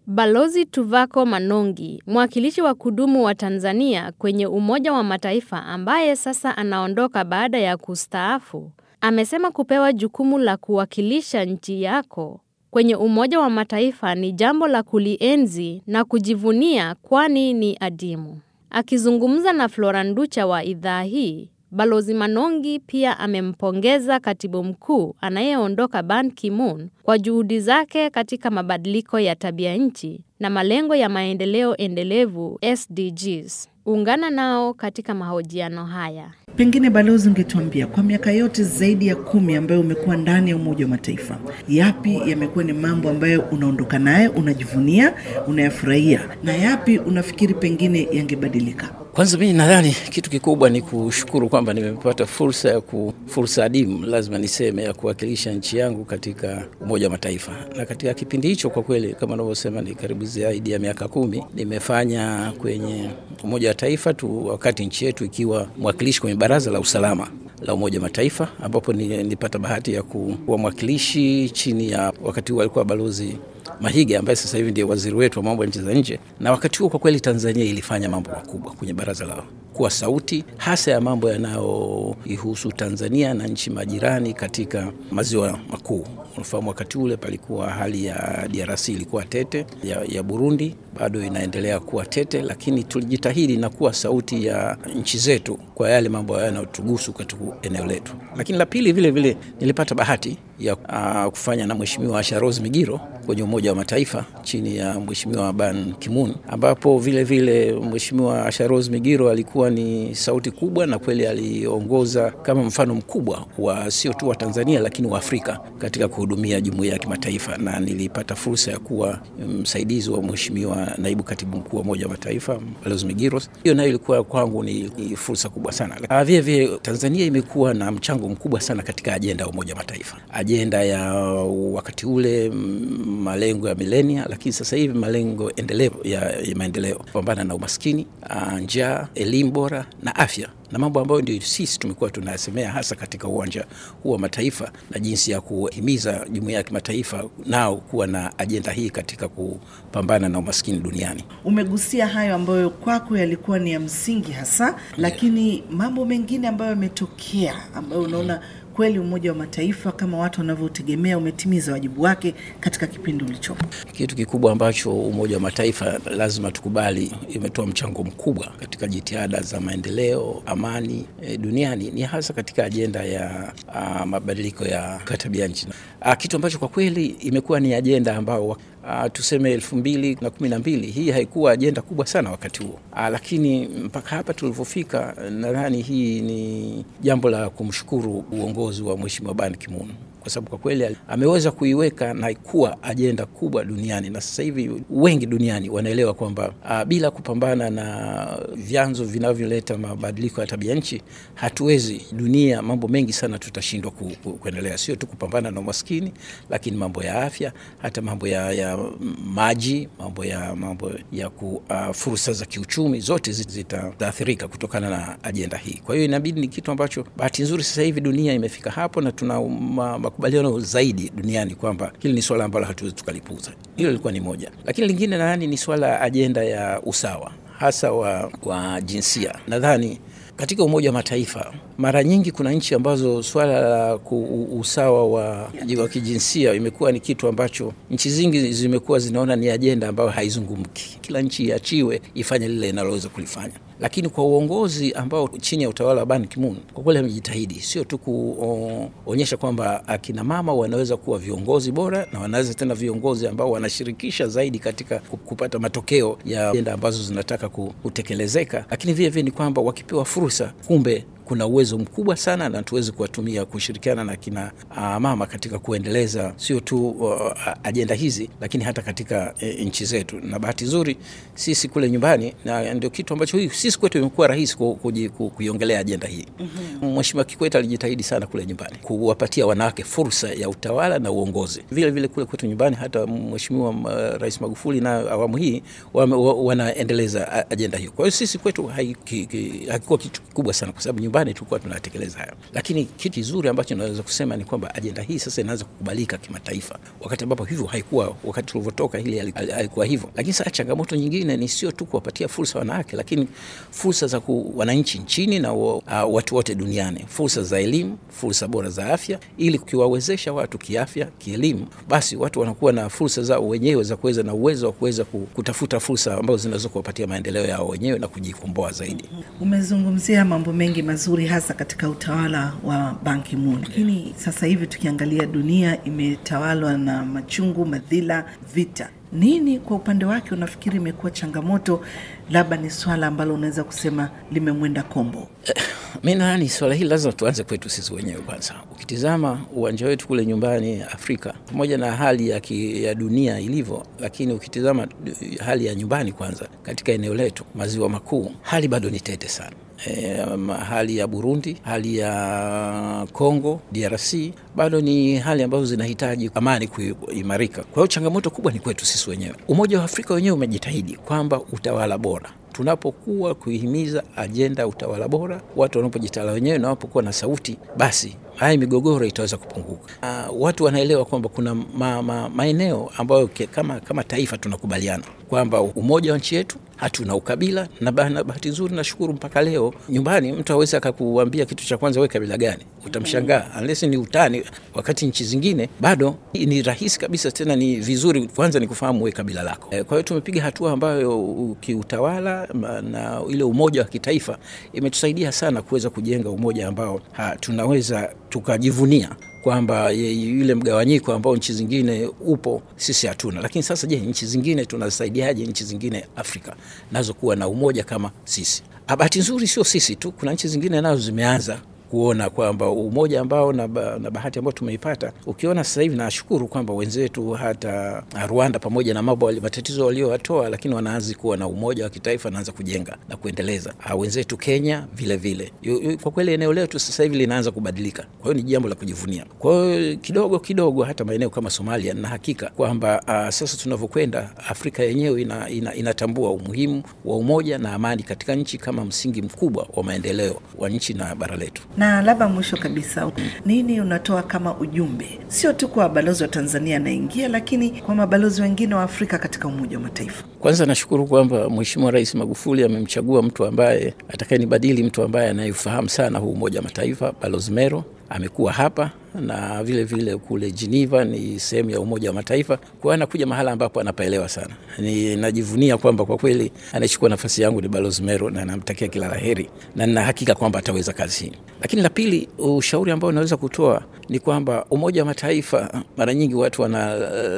Balozi Tuvako Manongi, mwakilishi wa kudumu wa Tanzania kwenye Umoja wa Mataifa ambaye sasa anaondoka baada ya kustaafu, amesema kupewa jukumu la kuwakilisha nchi yako kwenye Umoja wa Mataifa ni jambo la kulienzi na kujivunia kwani ni adimu. Akizungumza na Flora Nducha wa idhaa hii, Balozi Manongi pia amempongeza katibu mkuu anayeondoka Ban Ki-moon kwa juhudi zake katika mabadiliko ya tabia nchi na malengo ya maendeleo endelevu SDGs. Ungana nao katika mahojiano haya. Pengine balozi, ungetuambia kwa miaka yote zaidi ya kumi ambayo umekuwa ndani ya Umoja wa Mataifa, yapi yamekuwa ni mambo ambayo unaondoka naye unajivunia, unayafurahia, na yapi unafikiri pengine yangebadilika? Kwanza mimi nadhani kitu kikubwa ni kushukuru kwamba nimepata fursa ya ku, fursa adimu lazima niseme ya kuwakilisha nchi yangu katika Umoja wa Mataifa, na katika kipindi hicho kwa kweli, kama unavyosema, ni karibu zaidi ya miaka kumi nimefanya kwenye Umoja wa Mataifa tu, wakati nchi yetu ikiwa mwakilishi kwenye Baraza la Usalama la Umoja wa Mataifa, ambapo nilipata bahati ya kuwa mwakilishi chini ya wakati huo alikuwa balozi Mahige ambaye sasa hivi ndiye waziri wetu wa mambo ya nchi za nje. Na wakati huo kwa kweli Tanzania ilifanya mambo makubwa kwenye baraza lao, kuwa sauti hasa ya mambo yanayoihusu Tanzania na nchi majirani katika maziwa makuu. Unafahamu wakati ule palikuwa hali ya DRC ilikuwa tete, ya, ya Burundi bado inaendelea kuwa tete, lakini tulijitahidi na kuwa sauti ya nchi zetu kwa yale mambo yanayotugusu katika eneo letu. Lakini la pili vile vile nilipata bahati ya uh, kufanya na Mheshimiwa Asha Rose Migiro kwenye Umoja wa Mataifa chini ya Mheshimiwa Ban Ki-moon, ambapo vile vile Mheshimiwa Asha Rose Migiro alikuwa ni sauti kubwa na kweli aliongoza kama mfano mkubwa wa sio tu wa Tanzania lakini wa Afrika katika kuhudumia jumuiya ya kimataifa, na nilipata fursa ya kuwa msaidizi wa Mheshimiwa naibu katibu mkuu wa Umoja wa Mataifa Balozi Migiro. Hiyo nayo ilikuwa kwangu ni, ni fursa kubwa sana. Vile vile Tanzania imekuwa na mchango mkubwa sana katika ajenda ya Umoja wa Mataifa, ajenda ya wakati ule malengo ya milenia, lakini sasa hivi malengo endelevu ya, ya maendeleo, kupambana na umaskini, njaa, elimu bora na afya na mambo ambayo ndio sisi tumekuwa tunayasemea hasa katika uwanja huu wa mataifa na jinsi ya kuhimiza jumuiya ya kimataifa nao kuwa na ajenda hii katika kupambana na umaskini duniani. Umegusia hayo ambayo kwako yalikuwa ni ya msingi hasa yeah. Lakini mambo mengine ambayo yametokea ambayo unaona kweli Umoja wa Mataifa kama watu wanavyotegemea umetimiza wajibu wake katika kipindi ulichopo. Kitu kikubwa ambacho Umoja wa Mataifa lazima tukubali, imetoa mchango mkubwa katika jitihada za maendeleo, amani e, duniani ni hasa katika ajenda ya a, mabadiliko ya tabia nchi, kitu ambacho kwa kweli imekuwa ni ajenda ambayo Uh, tuseme elfu mbili na kumi na mbili hii haikuwa ajenda kubwa sana wakati huo. Uh, lakini mpaka hapa tulivyofika, nadhani hii ni jambo la kumshukuru uongozi wa Mheshimiwa Ban Ki-moon kwa sababu kwa kweli ameweza kuiweka na kuwa ajenda kubwa duniani, na sasa hivi wengi duniani wanaelewa kwamba uh, bila kupambana na vyanzo vinavyoleta mabadiliko ya tabia nchi hatuwezi, dunia mambo mengi sana tutashindwa ku, ku, kuendelea, sio tu kupambana na umaskini, lakini mambo ya afya, hata mambo ya, ya maji, mambo ya mambo ya ku, uh, fursa za kiuchumi zote zitaathirika kutokana na ajenda hii. Kwa hiyo inabidi, ni kitu ambacho bahati nzuri sasa hivi dunia imefika hapo na tuna ma, makubaliano zaidi duniani kwamba hili ni swala ambalo hatuwezi tukalipuza. Hilo lilikuwa ni moja, lakini lingine nadhani ni swala ajenda ya usawa hasa wa, wa jinsia. Nadhani katika Umoja wa Mataifa mara nyingi kuna nchi ambazo swala la usawa wa, wa kijinsia imekuwa ni kitu ambacho nchi zingi zimekuwa zinaona ni ajenda ambayo haizungumki. Kila nchi iachiwe ifanye lile inaloweza kulifanya lakini kwa uongozi ambao chini ya utawala wa Ban Ki-moon kwa kweli amejitahidi sio tu kuonyesha kwamba akina mama wanaweza kuwa viongozi bora na wanaweza tena viongozi ambao wanashirikisha zaidi katika kupata matokeo ya ajenda ambazo zinataka kutekelezeka, lakini vile vile ni kwamba wakipewa fursa, kumbe kuna uwezo mkubwa sana na tuweze kuwatumia kushirikiana na kina uh, mama katika kuendeleza sio tu uh, ajenda hizi, lakini hata katika uh, nchi zetu. Na bahati nzuri sisi kule nyumbani, na ndio kitu ambacho hii sisi kwetu imekuwa rahisi ku, ku, ku, kuiongelea ajenda hii. mm-hmm. Mheshimiwa Kikwete alijitahidi sana kule nyumbani kuwapatia wanawake fursa ya utawala na uongozi. Vile vile kule kwetu nyumbani, hata Mheshimiwa uh, Rais Magufuli na awamu hii wanaendeleza ajenda hiyo. Kwa hiyo sisi kwetu haikuwa kitu kikubwa sana, kwa sababu nyumbani tulikuwa tunatekeleza hayo, lakini kitu kizuri ambacho naweza kusema ni kwamba ajenda hii sasa inaanza kukubalika kimataifa, wakati ambapo hivyo haikuwa wakati tulivyotoka, hili halikuwa hivyo. Lakini sasa changamoto nyingine ni sio tu kuwapatia fursa wanawake, lakini fursa za ku, wananchi nchini na uh, watu wote duniani, fursa za elimu, fursa bora za afya, ili kukiwawezesha watu kiafya, kielimu, basi watu wanakuwa na fursa zao wenyewe za kuweza na uwezo wa kuweza kutafuta fursa ambazo zinaweza kuwapatia maendeleo yao wenyewe na kujikomboa zaidi. Umezungumzia mambo mengi mazuri, hasa katika utawala wa Ban Ki-moon, lakini sasa hivi tukiangalia dunia imetawalwa na machungu, madhila, vita. Nini kwa upande wake unafikiri imekuwa changamoto, labda ni swala ambalo unaweza kusema limemwenda kombo? Mi nadhani swala hili lazima tuanze kwetu sisi wenyewe kwanza. Ukitizama uwanja wetu kule nyumbani Afrika, pamoja na hali ya, ki, ya dunia ilivyo, lakini ukitizama hali ya nyumbani kwanza, katika eneo letu maziwa makuu, hali bado ni tete sana. E, hali ya Burundi, hali ya Congo DRC bado ni hali ambazo zinahitaji amani kuimarika. Kwa hiyo changamoto kubwa ni kwetu sisi wenyewe. Umoja wa Afrika wenyewe umejitahidi kwamba utawala bora tunapokuwa kuihimiza ajenda ya utawala bora, watu wanapojitawala wenyewe na wanapokuwa na sauti, basi haya migogoro itaweza kupunguka. Uh, watu wanaelewa kwamba kuna ma, ma, maeneo ambayo kama, kama taifa tunakubaliana kwamba umoja wa nchi yetu hatuna ukabila, na bahati nzuri nashukuru mpaka leo nyumbani mtu awezi akakuambia kitu cha kwanza we kabila gani, utamshangaa unless ni utani, wakati nchi zingine bado ni rahisi kabisa, tena ni vizuri kwanza ni kufahamu we kabila lako. Kwa hiyo tumepiga hatua ambayo kiutawala na ile umoja wa kitaifa imetusaidia sana kuweza kujenga umoja ambao ha, tunaweza tukajivunia kwamba yule mgawanyiko ambao nchi zingine upo sisi hatuna. Lakini sasa, je, nchi zingine tunasaidiaje nchi zingine Afrika nazo kuwa na umoja kama sisi? Bahati nzuri sio sisi tu, kuna nchi zingine nazo zimeanza kuona kwamba umoja ambao na, ba, na bahati ambayo tumeipata. Ukiona sasa hivi, nashukuru kwamba wenzetu hata Rwanda, pamoja na mambo matatizo waliowatoa, lakini wanaanza kuwa na umoja wa kitaifa, wanaanza kujenga na kuendeleza. Wenzetu Kenya vile vile. Kwa kweli eneo letu sasa hivi linaanza kubadilika, kwa hiyo ni jambo la kujivunia. Kwa hiyo kidogo kidogo, hata maeneo kama Somalia, na hakika kwamba uh, sasa tunavyokwenda, Afrika yenyewe ina, ina, inatambua umuhimu wa umoja na amani katika nchi kama msingi mkubwa wa maendeleo wa nchi na bara letu na labda mwisho kabisa, nini unatoa kama ujumbe, sio tu kwa balozi wa Tanzania anaingia, lakini kwa mabalozi wengine wa Afrika katika Umoja wa Mataifa? Kwanza nashukuru kwamba Mheshimiwa Rais Magufuli amemchagua mtu ambaye atakayenibadili, mtu ambaye anayefahamu sana huu Umoja wa Mataifa, Balozi Mero amekuwa hapa na vile vile kule Geneva ni sehemu ya Umoja wa Mataifa. Kwa hiyo anakuja mahala ambapo anapaelewa sana. Ni najivunia kwamba kwa kweli anachukua nafasi yangu ni Balozi Mero, na namtakia kila la heri na nina hakika kwamba ataweza kazi hii. Lakini la pili, ushauri ambao unaweza kutoa ni kwamba Umoja wa Mataifa mara nyingi watu wana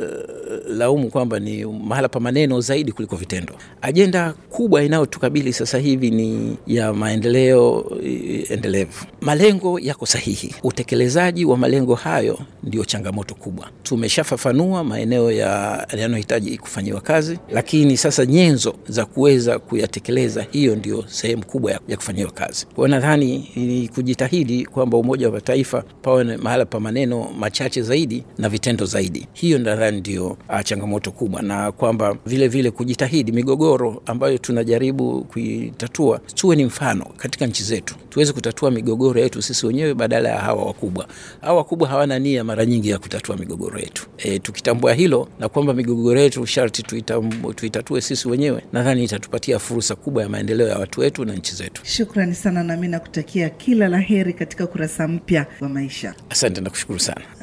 uh, laumu kwamba ni mahala pa maneno zaidi kuliko vitendo. Ajenda kubwa inayotukabili sasa hivi ni ya maendeleo uh, endelevu. Malengo yako sahihi, utekelezaji wa malengo hayo ndio changamoto kubwa. Tumeshafafanua maeneo yanayohitaji kufanyiwa kazi, lakini sasa nyenzo za kuweza kuyatekeleza, hiyo ndio sehemu kubwa ya, ya kufanyiwa kazi. Kwa hiyo nadhani ni kujitahidi kwamba Umoja wa Mataifa pawe mahala pa maneno machache zaidi na vitendo zaidi. Hiyo nadhani ndio changamoto kubwa, na kwamba vile vile kujitahidi migogoro ambayo tunajaribu kuitatua, tuwe ni mfano katika nchi zetu, tuweze kutatua migogoro yetu sisi wenyewe badala ya hawa wakubwa. Hawa wakubwa hawana nia mara nyingi ya kutatua migogoro yetu. E, tukitambua hilo na kwamba migogoro yetu sharti tuitatue sisi wenyewe, nadhani itatupatia fursa kubwa ya maendeleo ya watu wetu na nchi zetu. Shukrani sana, nami nakutakia kila la heri katika ukurasa mpya wa maisha. Asante na kushukuru sana.